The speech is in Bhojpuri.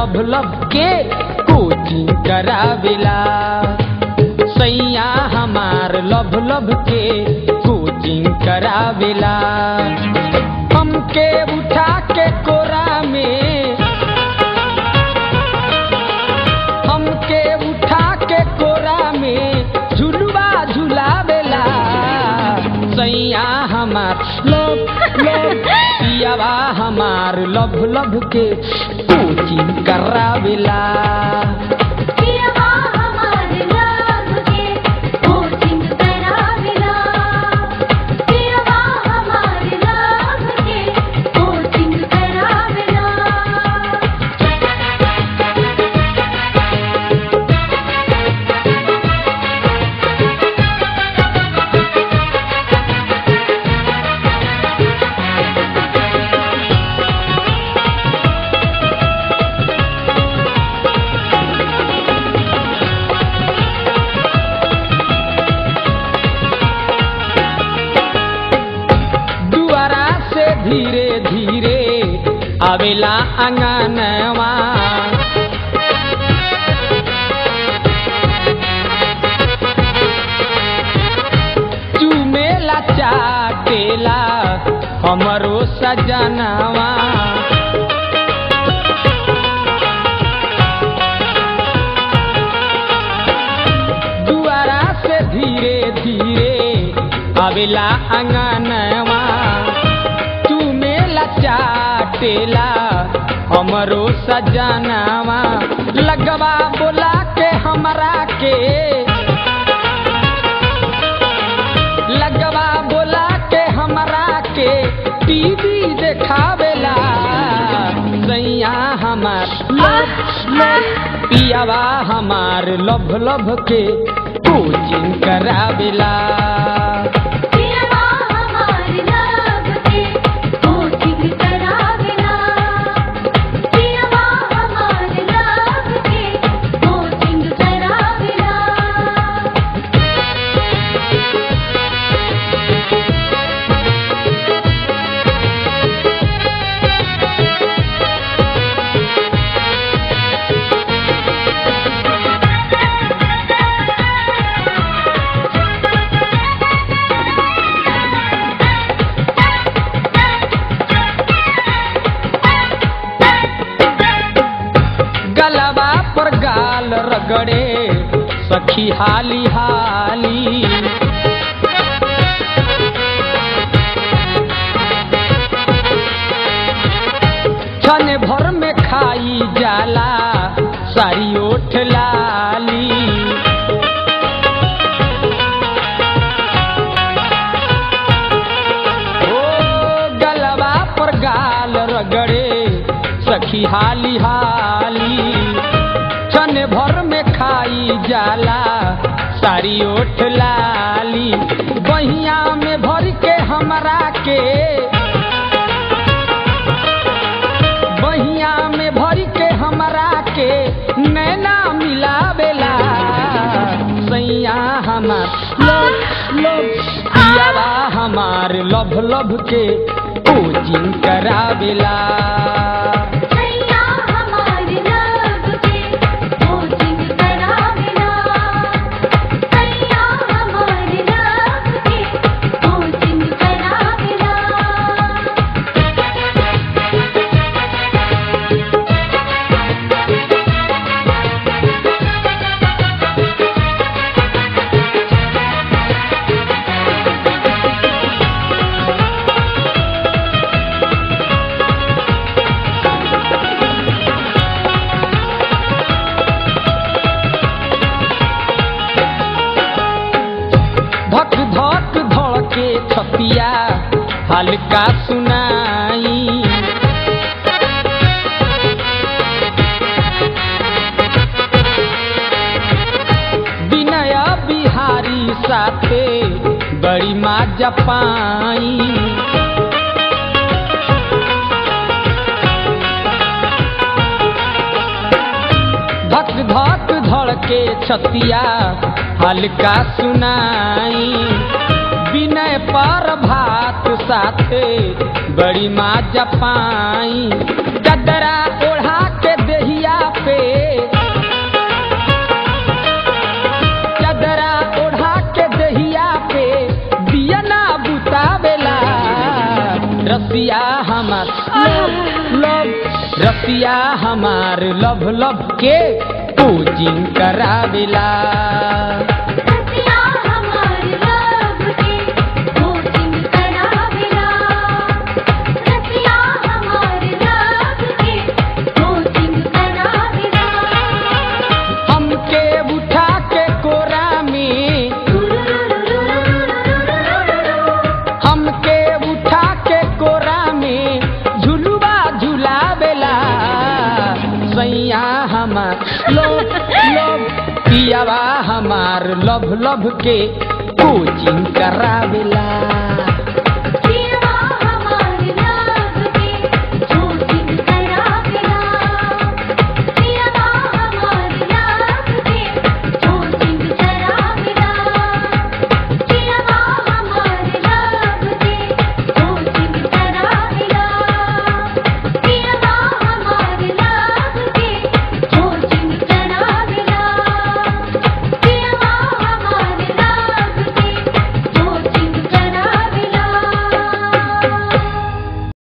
लभ लभ के कोचिंग करावेला सैया हमार लभ लभ के कोचिंग करावेला हमके उठा के कोरा में हमके उठा के कोरा में झुलवा झुलावेला सैया हमार लभ लभ पियावा हमार लभ लभ के कोचिंग करावेला पियवा हमार लव के कोचिंग करावेला पियवा हमार लव के कोचिंग करावेला दुआरा से धीरे धीरे आवेला अंगनवा चुमेला चाटेला हमरो सजनवा दुआरा से धीरे धीरे आवेला अंगनवा चुमेला चाटेला हमरो सजनवा लगवा बोला के हमरा के लगवा बोला के हमरा के टीवी देखावेला सैया हमार लभ लभ पियावा हमार लभ लभ के कोचिंग करावेला पियवा हमार लव के कोचिंग करावेला पियवा हमार लव के कोचिंग करावेला गलबा पर गाल रगड़े सखी हाली हाली क्षण भर में खाई जाला सारी ओठ लाली ओ गलबा पर गाल रगड़े सखी हाली हाली क्षण भर में खाई जाला सारी ओठ लाली बहिया में भर के हमरा के बहिया में भर के हमरा के नैना मिलावेला सैया हमार लभ लभ पियावा हमार लभ लभ के कोचिंग करावेला सैया हमार लव के कोचिंग करावेला सैया हमार लव के कोचिंग करावेला धक धक धड़के छतिया हल्का सुनाई विनय बिहारी साथे बड़ी माँ जपाई धक धक धड़के छतिया हल्का सुनाई विनय पर भात साथे बड़ी माँ जपाई गदरा ओढ़ा के देहिया लव लव रसिया हमार लभ लभ के कोचिंग करावेला रसिया हमार लब के कोचिंग करावेला रसिया हमार लब के कोचिंग करावेला हमके उठा के कोरा में हमके उठा के कोरा में झुलुआ झुलावेला सैया हमार लव लव पियावा हमार लभ लभ के कोचिंग करावेला